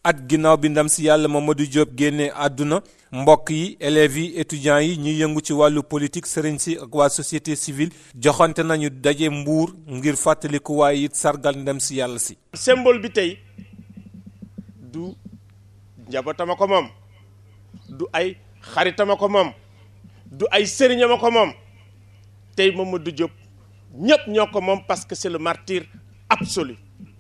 at ginnaaw bi ndam si yàlla Mamadou Diop génnee àdduna mbokk yi élèves yi étudiants yi ñuy yëngu ci wàllu politique sëriñ si ak waa société civile joxante nañu daje mbuur ngir fàttaliku waaye it sargal ndam si yàlla si. symbole bi tey du njabootama ko moom du ay xaritama ko moom du ay sëriñama ko moom tey Mamadou Diop ñëpp ñoo ko moom parce que c'est le martyr absolu.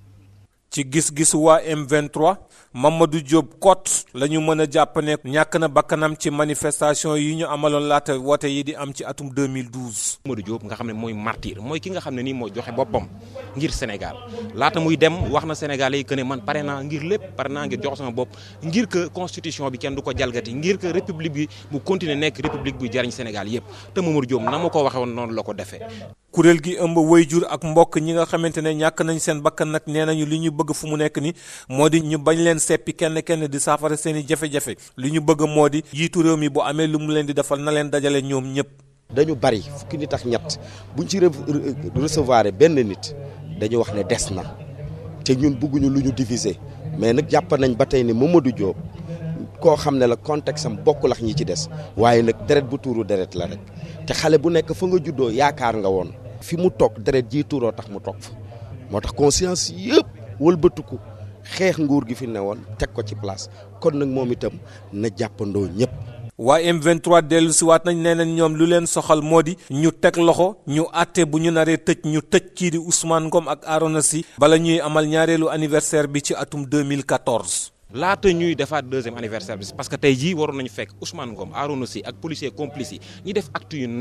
ci gis-gisu waa M23 Mamadou Diop Kot la ñu mën a jàpp ne ñàkk na bakkanam ci manifestation yi ñu amaloon laata woote yi di am ci atum 2012. Mamadou Diop nga xam ne mooy martyr mooy ki nga xam ne nii mooy joxe boppam ngir Sénégal laata muy dem wax na Sénégalais yi que ne man pare naa ngir lépp pare naa ngir jox sama bopp ngir que constitution bi kenn du ko jalgati ngir que république bi mu continuer nekk république buy jariñ Sénégal yépp te Mamadou Diop na ma ko waxee woon noonu la ko defee. kuréel gi ëmb wayjur ak mbokk ñi nga xamante ne ñàkk nañ seen bakkan nag nee nañu li ñu bëgg fu mu nekk ni moo di ñu bañ leen seppi kenn kenn di saafara seen i jafe-jafe li ñu bëgg moo di jiitu réew mi bu amee lu mu leen di defal na leen dajale ñoom ñëpp. dañu bari fukki nit ak ñett buñ ci recevoir benn nit dañu wax ne des na te ñun bëgguñu lu ñu diviser mais nag jàpp nañ ba tey ne Mamadou Diop koo xam ne la contexte am bokkul ak ñi ci des waaye nag deret bu tuuru deret la rek te xale bu nekk fa nga juddoo yaakaar nga woon. fi mu toog deret ji tuuroo tax mu toog fa moo tax conscience yëpp wëlbatiku xeex nguur gi fi ne woon teg ko ci place kon nag moom itam na jàppandoo ñëpp. waaye M23 dellu si waat nañ nee nañ ñoom lu leen soxal moo di ñu teg loxo ñu àtte bu ñu naree tëj ñu tëj kii di Ousmane Ngom ak Arona Sy bala ñuy amal ñaareelu anniversaire bi ci atum 2014. laata ñuy defaat deuxième anniversaire bi parce que tey jii waroon nañu fekk Ousmane Ngom Arona Sy ak policier complice yi ñi def acte yu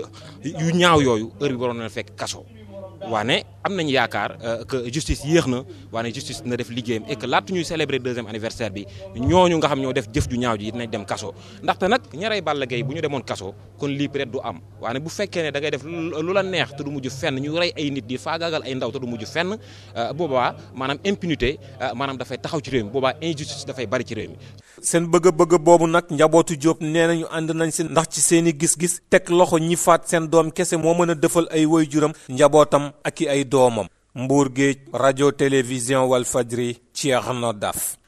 yu ñaaw yooyu heure bi waroon nañu fekk kaso waane am nañu yaakaar que justice yéex na waane justice na def liggéeyam et que laata ñuy célébrer deuxième anniversaire bi ñooñu nga xam ñoo def jëf ju ñaaw ji nañ dem kaso ndaxte nag ñaray Balla Gaye bu ñu demoon kaso kon lii peut-être du am waane bu fekkee ne da ngay def lu la neex te du mujj fenn ñu rey ay nit di faagaagal ay ndaw te du mujj fenn boobaa maanaam impunité maanaam dafay taxaw ci réew mi boobaa injustice dafay bari ci réew mi. seen bëgg-bëgg boobu nag njabootu Diop nee nañu ànd nañ si ndax ci seen i gis-gis teg loxo ñi faat seen doom kese moo mën a defal ay waajuram njabootam ak i ay doomam Mbour Géej rajo télévision Walfadjri Thierno Daf